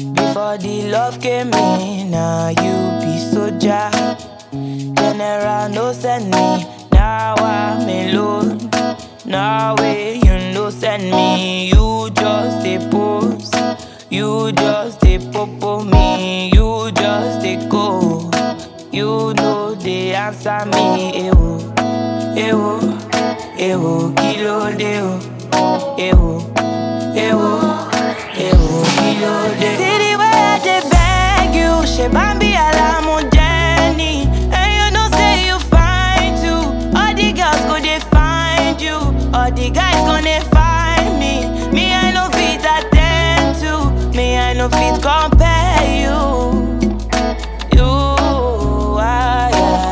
Before the love came in, now you be soldier. General no send me, now I'm alone. Now way you no send me, you just a post. You just a popo me, you just a go. You know they answer me, ewo, ewo, ewo, kilo de o, ewo, ewo, ewo, kilo de. See the way I dey beg you, she bambi alamu Jenny, and you know say you fine too. All the girls go dey find you, all the guys gonna find me. Me I no fit attend to, me I no fit compare you. You, I,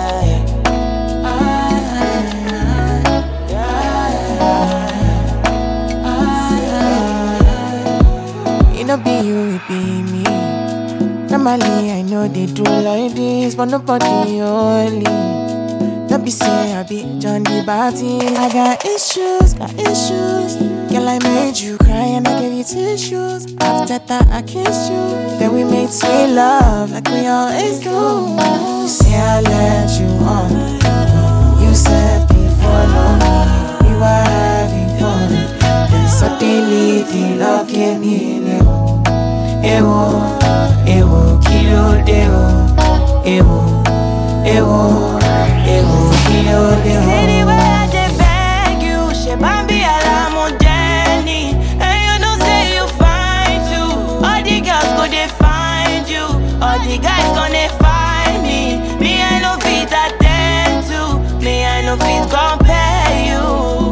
It no be you, it be me. Normally, I know they do like this, but nobody only. Don't be say I be John the Baptist. I got issues, got issues. Girl, I made you cry and I gave you tissues. After that, I kissed you. Then we made sweet love like we always do. You say I let you on. You said before long we were having fun. Then suddenly the love came in. Ewo, ewo, kilo de o. Ewo, ewo, ewo, kilo de o. See the way I dey beg you, she bambi alamu Jenny, and you know say you fine too. All the girls go dey find you, all the guys gonna find me. Me I no fit attend to, me I no fit compare you.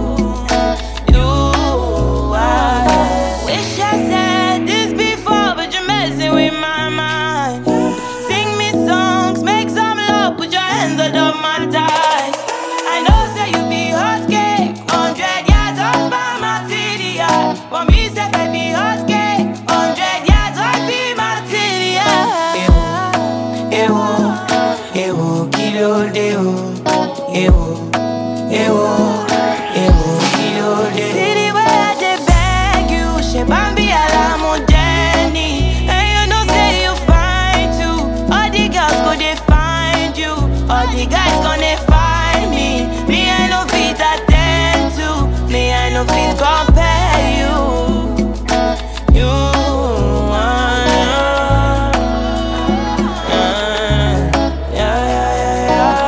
You, I wish I said this before, but you're messing with my mind. Sing me songs, make some love, put your hands under my thighs. I know say you be hot cake, hundred yards off by my TDI. For me, say I be hot cake, hundred yards off be my TDI. Ewo, ewo, kilo de o, ewo, ewo, ewo, kilo de. See the way I dey beg you, she bambi alamu Jenny, and you know say you fine too. All the girls go dey find you, all the guys gonna find me. Me I no fit attend to, me I no fit compare you. You, ah, ah, yeah, yeah,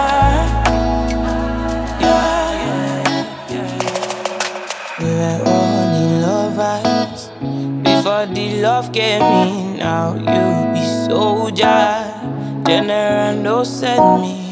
yeah, yeah, yeah, yeah. We were only lovers before the love came in. Now you be soldier, general no send me.